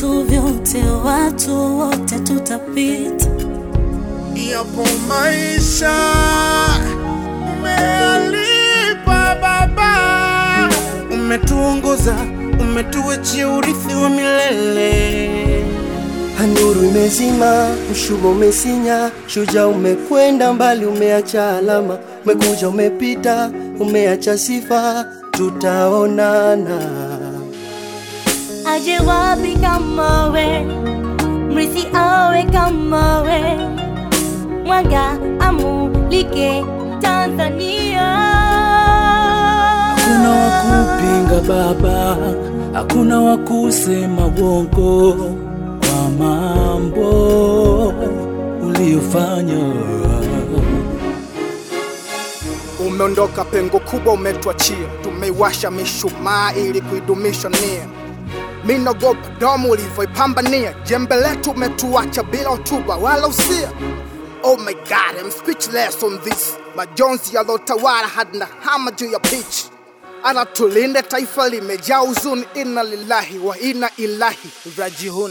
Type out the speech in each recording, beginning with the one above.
vitu vyote, watu wote tutapita. Yapo maisha umealipa Baba, umetuongoza, umetuachia urithi wa milele. Nuru imezima, mshumaa umesinya, shujaa umekwenda mbali, umeacha alama, umekuja umepita, umeacha sifa, tutaonana. Aje wapi kama we, mrithi awe kama we, mwanga amulike Tanzania. Hakuna wa kupinga Baba, hakuna wa kusema uongo kwa mambo uliyofanya. Umeondoka pengo kubwa umetuachia, tumeiwasha mishumaa ili kuidumisha nia. Mi naogopa domo ulivyoipambania, jembe letu umetuacha bila hotuba wala usia. Oh my god, I'm speechless on this. Majonzi yalotawala hadi na hama juu ya pitch. Anatulinde taifa limejaa huzuni, inna lillahi wa inna ilahi rajihun.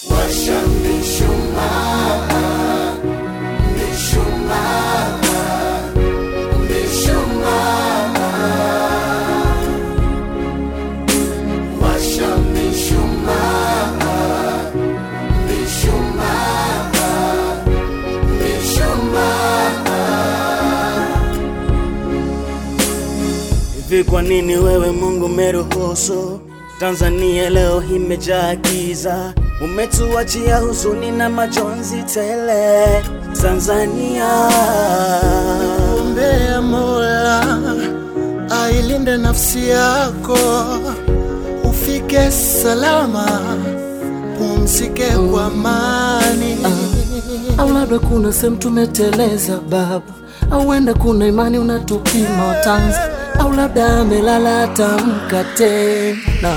Hivi kwa nini wewe Mungu umeruhusu Tanzania leo imejaa giza? Umetuachia huzuni na majonzi tele Tanzania. Ombea Mola ailinde nafsi yako, ufike salama, pumzike kwa amani. Au labda kuna sehemu tumeteleza Baba, au huenda kuna imani unatupima tanza, au labda amelala atamka tena.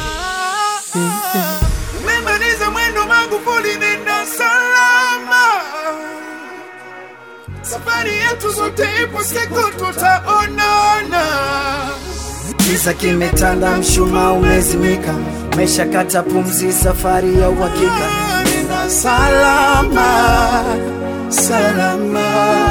Umemaliza mwendo Magufuli, nenda salama. Safari yetu zote ipo, siku tutaonana. Giza kimetanda, mshumaa umezimika, umeshakata pumzi, safari ya uhakika. Nenda salama, salama.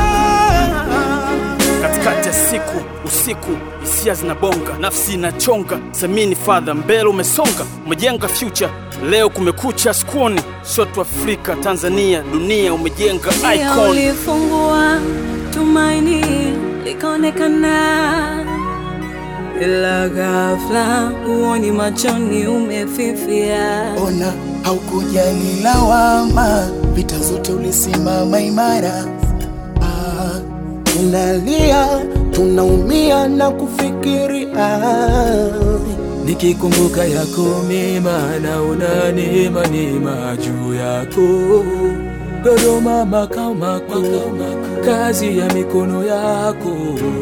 katikati ya siku usiku hisia zinabonga nafsi inachonga semini fadha mbele umesonga umejenga future leo kumekucha skuoni sio tu afrika tanzania dunia umejenga Pia icon ulifungua tumaini likaonekana, ila ghafla huoni machoni umefifia. Ona haukujali lawama, vita zote ulisimama imara. Ah, tunalia tunaumia na kufikiria Nikikumbuka yako mema, naona neema neema juu yako. Dodoma makao makuu, kazi ya mikono yako.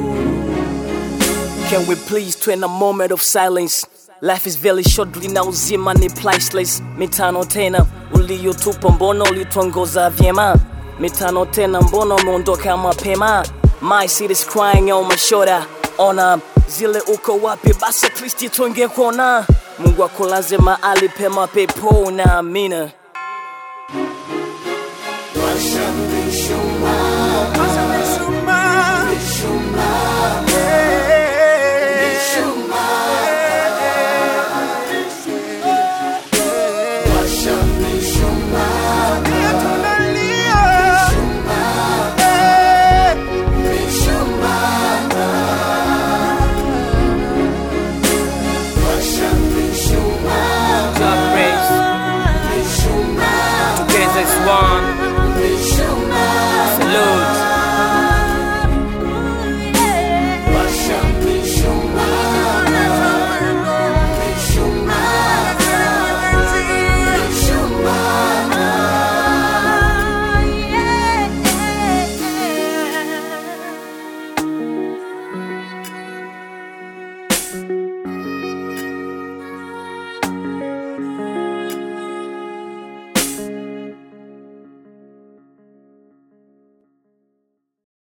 Can we please twin a moment of silence? Life is very short, lina uzima ni priceless. Mitano tena uliyotupa, mbona ulituongoza vyema? Mitano tena, mbona umeondoka mapema? My city is crying on my shoulder. Ona zile uko wapi? Basi at least tuongee kuona. Mungu akulaze mahali pema pepona, amina.